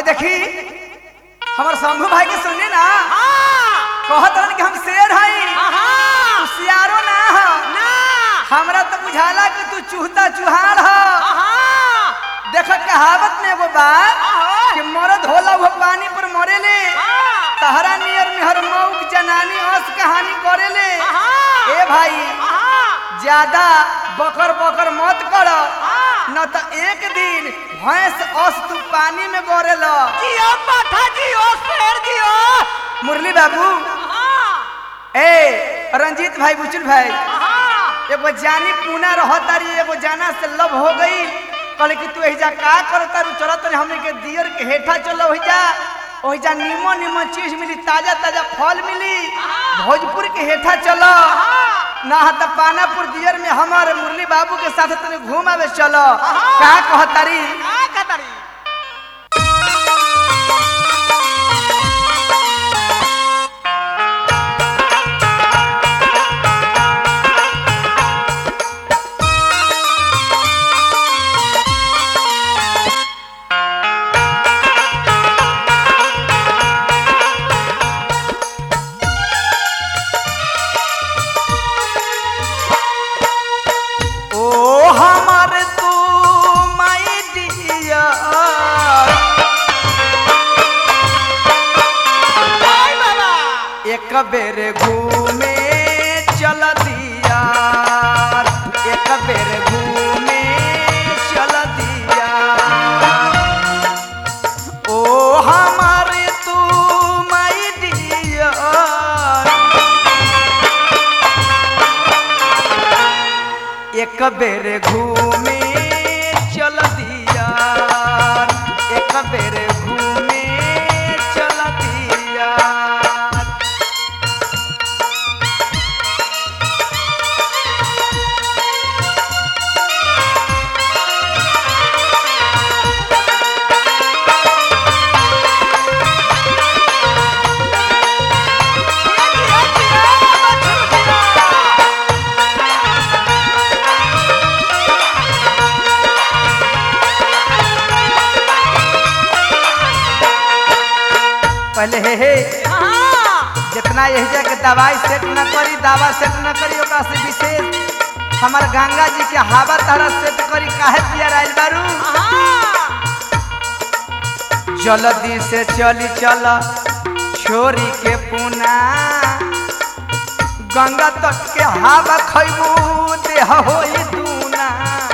देखी हमार शंभू भाई के सुनी ना हाँ कहत रहन कि हम शेर हई हाँ तू सियारो ना ह ना हमरा तो बुझाला कि तू चूहता चुहार ह हाँ देख कहावत में एगो बात हाँ। कि मरद होला वो पानी पर मरेले हाँ तहरा नियर में हर मौक जनानी अस कहानी करेले हाँ ए भाई हाँ ज्यादा बकर बकर मत कर हाँ। न तो एक दिन भैंस अस तू पानी में गड़ेल जियो माथा जियो शेर जियो मुरली बाबू हाँ ए रंजीत भाई बुचुल भाई हाँ एगो जानी पूना रहतारी एगो जाना से लव हो गई कहले कि तू एहिजा का करता रू चलत रही हमने के दियर के हेठा चलो ओहिजा ओहिजा नीमन नीमन चीज मिली ताजा ताजा फल मिली भोजपुर के हेठा चलो ना त पानापुर दियर में हमारे मुरली बाबू के साथ तने घूम आवे चलो का कहतारी का कतरी ओ हमर तू माई डियर हाय बाबा एक बेर घूमे चल दिया एक बेर घूमे चल दिया ओ हमार तू माई डियर एक बेर घूमे चल दिया एक बेर घूमे चल दिया जियो जियो मछली जियो पहले हे हे हाँ जितना यही जा के दवाई सेट न करी दवा सेट न करी ओकरा से विशेष हमार गंगा जी के हवा तारा सेट करी काहे पिया राइल बारू हाँ जल्दी से चली चल छोरी के पुना गंगा तट के हवा खैबू देह होई दूना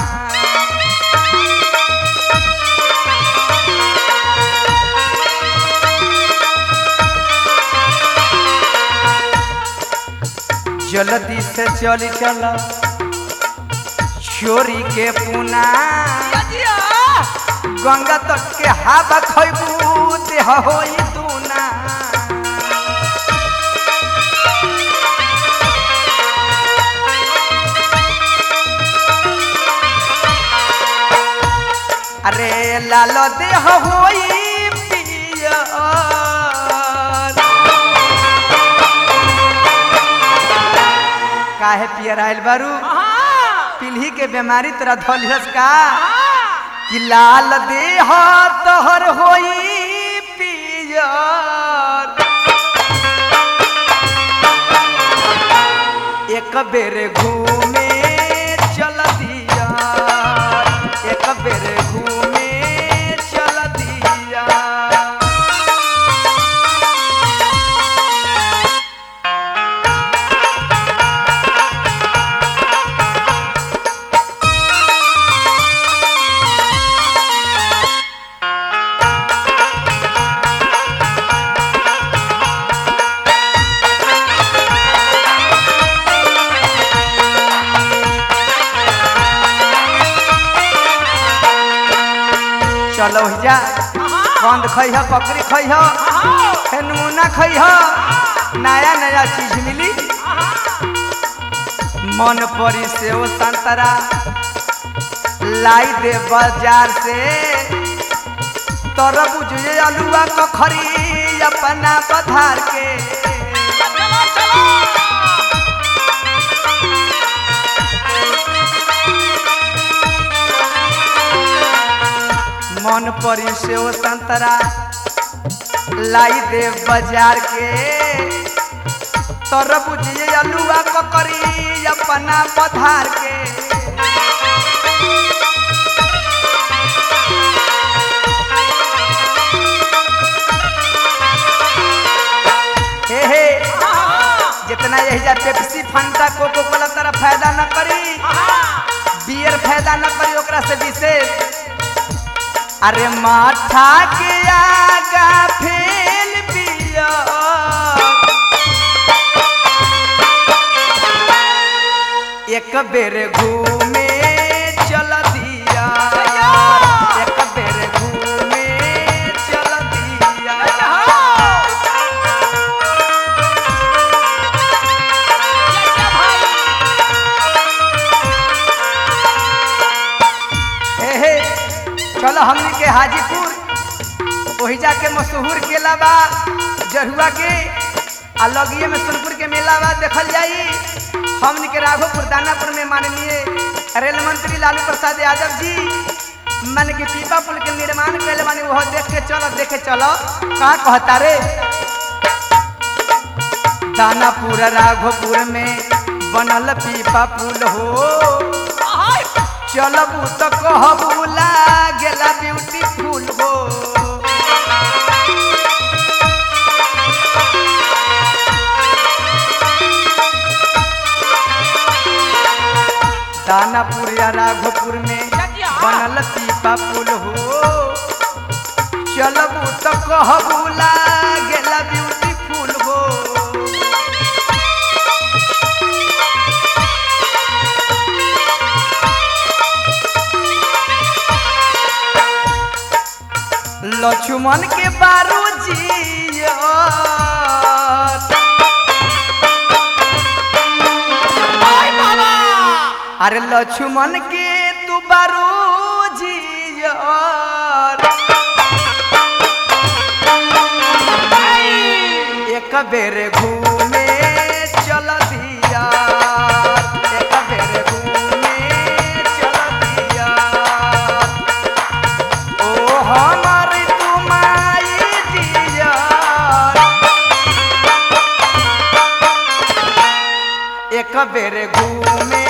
जल्दी से चली चल छोरी के पुना जियो जियो गंगा तट के हवा खैबू देह होई दूना अरे लाल देह होई पियर काहे पियर आइल बारू हाँ पीढ़ी के बीमारी तोरा धलिहस का हाँ कि लाल देह तोहर होई पियर एक बेर घूमे चल दिया एक बेर घूमे चल दिया चलो जा कंद खैह बकरी खैह फेर नमूना खैह नया नया चीज मिली मन परी से ओ संतरा लाई दे बाजार से तरबूज ये अलुआ कखरी अपना पधार के चलो चलो मन परी से ओ संतरा लाई दे बाजार के तर बुझिए अलुआ ककरी अपना पधार के हे हे जितना यही जा पेप्सी फंटा कोको कोला तरह फायदा न करी बियर फायदा न करी ओकरा से विशेष अरे माथा के आगा फेल बियर एक बेर घूमे चल दिया एक बेर घूमे चल दिया हे हे चलो हमनी के हाजीपुर वही जाके मशहूर केला बा जरुआ के आ लगिए में सोनपुर के मेला बा देखल जाई हमनी के राघोपुर दानापुर में माननीय रेल मंत्री लालू प्रसाद यादव जी मन के पीपा पुल के निर्माण कैले बानी वह देख के चलो देखे चलो का कहता रे दानापुर राघोपुर में बनल पीपा पुल हो चलबू तो कहबू लागेला ब्यूटीफुल हो दानापुर या राघोपुर में बनल पीपा पुल हो चलबू तो कहबू लागेला ब्यूटीफुल हो लक्ष्मण के बारू जी अरे लक्ष्मण के तू बारू जी एक बेर घूमे चल दिया एक बेर घूमे चल दिया ओ हमर तुमाई दिया एक बेर घूमे